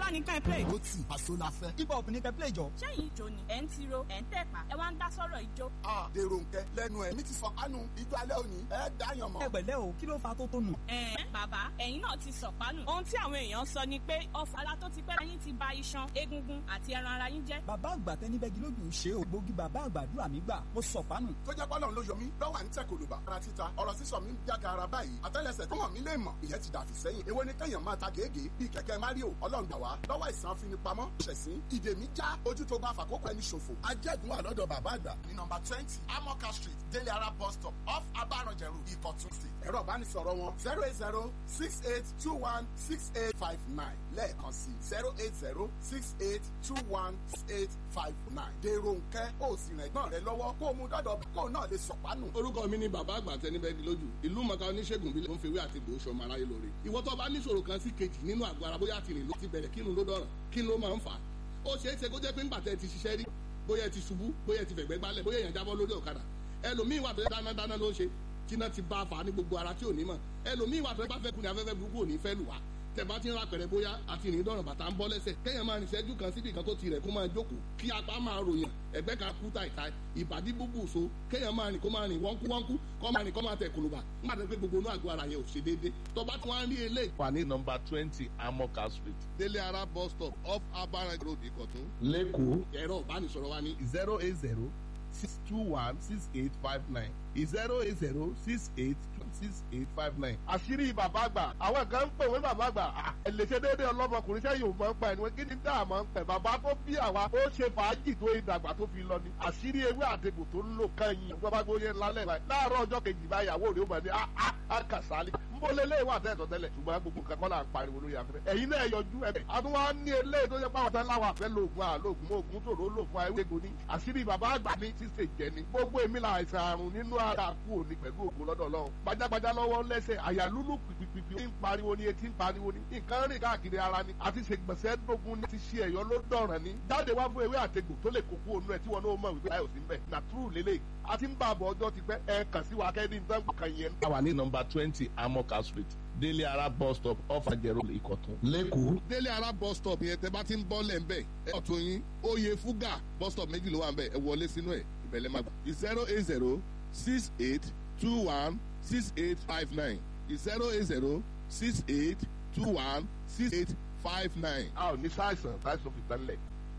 wá ní ká ẹ play. ó tì àṣọ la fẹ́. hip hop ní kẹ́ play jọ. ṣẹ́yìn ìjó ni ẹ̀ ń tiro ẹ̀ ń tẹ̀pá ẹ wá ń dá sọ́rọ̀ ìjó. a dèrò nkẹ lẹ́nu ẹ mi ti sọ kánú ijó alẹ́ òní ẹ dáyàn mọ́. ẹ pẹ̀lẹ́ o kí ló fa tó tó nù. ẹ̀ẹ́n bàbá ẹ̀yin náà ti sọ̀pánù. ohun tí àwọn èèyàn sọ ni pé ọfà ara tó ti pẹ́ lẹ́yìn ti ba iṣan egungun àti ẹran ara yín jẹ́. bàbá àgbà tẹni bẹ́gi lójú ṣe o gbòógì bàbá àgbàdúrà mi gbà mo sọ̀pánù. tó jẹ́ pọ́lọ́n ló yọ mí lọ́wọ́ à ń tẹ̀ kòlùbà ara títa ọ̀rọ̀ sísọ mi ń jága ara báyìí àtẹ́lẹsẹ̀ tó hàn mí lè mọ̀ ìyẹn ti dàfí sẹ́yìn èwo ni kẹ́yàn máa ta gègé bíi kẹ̀kẹ́ mario ọlọ́run gbà wá lọ́wọ́ ìsàn afinipamọ́ ṣẹ̀sín ìdè mi já ojú tó bá fàkókò ẹni ṣòfò ajẹ́gun wà lọ́dọ̀ bàbá àgbà ní nọmba twenty amoka street délé ara bus stop off abaranjẹrù ìkọ̀tún sí ẹ̀rọ ìbánisọ̀rọ̀ wọn zero eight zero six eight two one six eight five nine lẹ́ẹ̀kan sí zero eight zero six eight two one six eight five nine dèrò nkẹ́ ó sì rìn ẹ̀gbọ́n rẹ lọ́wọ́ kó o mú dọ́dọ̀ kó o náà lè sọ̀pánù. orúkọ mi ni bàbá àgbà tẹnibẹ́gi lójú ìlú mọ̀ká oníṣègùn bílẹ̀ ń fewé àti gbòó sọmọ aráyé lóore ìwọ tó bá níṣòro kan sí kejì nínú àgọ́ ara bóyá ti rìn ló ti bẹ̀rẹ̀ kírun ló dọ̀ràn kí ló máa ń fà á ó ṣeé ṣe kó jẹ́ pé ńgbà tẹ́ ti ṣiṣẹ́ rí bóyá ẹ ti ṣubú bóyá ẹ ti fẹ̀gbẹ́ gbálẹ̀ bóyá èèyàn jábọ́ lórí ọ̀kadà ẹlòmíín wà tó yẹ dáná dáná ló ń ṣe tíná ti bá a fà á ní gbogbo ara tí ò ní mọ̀ ẹlòmíín wà tó yẹ bá fẹ́ kun ní afẹ́fẹ́ burúkú ò ní fẹ́ lù wá tẹ̀bá ti ń ra pẹ̀rẹ̀ bóyá àti ìrìn dọ̀ràn bàtà ń bọ́ lẹ́sẹ̀ kéèyàn máa rìn sẹ́jú kan síbi kan tó ti rẹ̀ kó máa jókòó kí apá máa ròyàn ẹ̀gbẹ́ kan kú tàìtàì ìbàdí búbù so kéèyàn máa rìn kó máa rìn wọ́nkú wọ́nkú kó máa rìn kó máa tẹ̀ kòlùbà nígbà tó pé gbogbo inú àgọ́ ara yẹn ò ṣe déédé tó bá tún wá ń rí eléyìí. wà ní nọmba twenty amoka street délé ara bus stop off abaran road ìkọ̀tún. lẹ́kọ̀ọ́ ẹ̀rọ ìbánisọ̀rọ̀ wa ní zero eight zero six two one six eight five nine zero eight zero six eight six eight five nine. àṣírí bàbá àgbà àwọn kan ń pè wé bàbá àgbà ẹ lè ṣe déédéé ọlọ́mọkùnrin sẹ́yìn ò máa ń pa ẹni kí ni dá àmọ́ ń pẹ̀ bàbá tó bí àwa ó ṣe fàájì tó ìdàgbà tó fi lọ ni àṣírí ewé àtegbò tó ń lò kẹ́yìn ìjọba gbóyè lálẹ́ báyìí láàárọ̀ ọjọ́ kejì báyìí àwọ̀ rẹ̀ ó máa ní àkàsálẹ̀ nbólélé wà tẹ́ ẹ̀tọ́tẹ́lẹ̀ ṣùgbọ́n gbogbo nǹkan kọ́ là ń pariwo lórí afẹ́fẹ́ ẹ̀yin náà yọjú ẹ̀bẹ̀ àtúwá ní eléyìí tó yẹ pàwọn tán láwọn àfẹ́ lóògùn àlóògùn oògùn tòró lò fún ayé gbogbo ní àṣírí bàbá àgbà ní ṣíṣe jẹ ni gbogbo èmi là àìsàn àrùn nínú ara kú òní pẹ̀lú ògùn lọ́dọ̀ ọlọ́run gbajàgbajà lọ́wọ́ lẹ́sẹ̀ àyà lúlù pìpìpì ń pariwo ni etí ń pariwo ni nǹkan rìn káàkiri ara ni àti ṣègbọ̀nsẹ̀ dógún ní ti ṣe ẹ̀yọ́ ló dọ̀ràn ni jáde wá fún ewé àtegbò tó lè kókó onú ẹ̀ tí wọn náà mọ̀ wípé láyò sí ń bẹ̀ nà túrù lélẹ̀ àti ń bá àbọ̀ ọjọ́ ti pẹ́ ẹ kàn sí wa kẹ́ni nǹkan kan yẹn. wà ní nọmba twenty amoka street délé ara bus stop off ajẹrò ìkọ̀tún. lẹ́kọ̀ọ́ délé ara bus stop yẹn tẹ bá ti ń bọ́ lẹ̀ ń bẹ̀ ẹ ọ̀tún yín oyè fúgà bus stop méjì ló wà ń bẹ̀ ẹ wọlé sínú ẹ̀ ìbẹ̀lẹ̀ máa gbà. zero eight zero six eight two one six eight five nine zero eight zero six eight two one six eight five nine. a ò ní sáìsàn sáìsàn fi tán lẹ̀.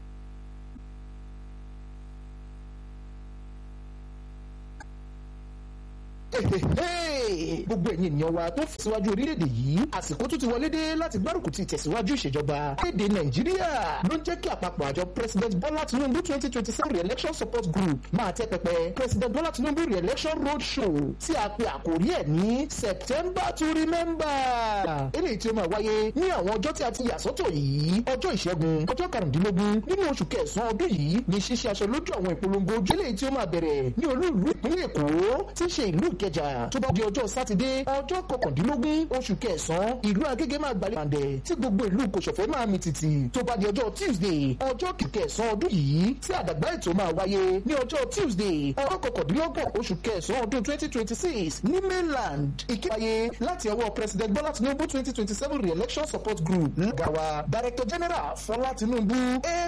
gbogbo ẹ̀yin ènìyàn wa tó fìsíwájú orílẹ̀-èdè yìí àsìkò tó ti wọlé dé láti gbárùkù ti tẹ̀síwájú ìṣèjọba léde nàìjíríà ló ń jẹ́ kí àpapọ̀ àjọ president bọ́lá tinubu twenty twenty seven re-election support group máa tẹ́ pẹpẹ president bọ́lá tinubu re-election road show tí a pe àkórí ẹ̀ ní september to remember eléyìí tí ó máa wáyé ní àwọn ọjọ́ tí a ti yà sọ́tọ̀ yìí ọjọ́ ìṣẹ́gun ọjọ́ karùndínlógún nínú oṣù kẹsàn-án ọdún yìí ní ṣíṣe aṣọ lójú àwọn ìpolongo ojú eléyìí tí ó máa bẹ̀rẹ̀ ní olú ìlú ìpínlẹ̀ èkó tí í ṣe ìlú ìkẹjà tó bá di ọjọ́ sátidé ọjọ́ kọkàndínlógún oṣù kẹsàn-án ìlú agége máa gbalẹ̀ pàǹdẹ̀ tí gbogbo ìlú kòsòfẹ́ máa mi tìtì tó bá di ọjọ́ tuesday ọjọ́ kẹsàn-án ọdún yìí tí àdàgbà ètò máa wáyé ní ọjọ́ tuesday ọjọ́ kọkàndínlọ́gbọ̀n oṣù kẹsàn-án ọdún twenty twenty six ní mainland ìkéwáyé láti ọwọ́ president bọ́lá tinubu twenty twenty seven re-election support group lọ́gàwá director general fọlá tinubu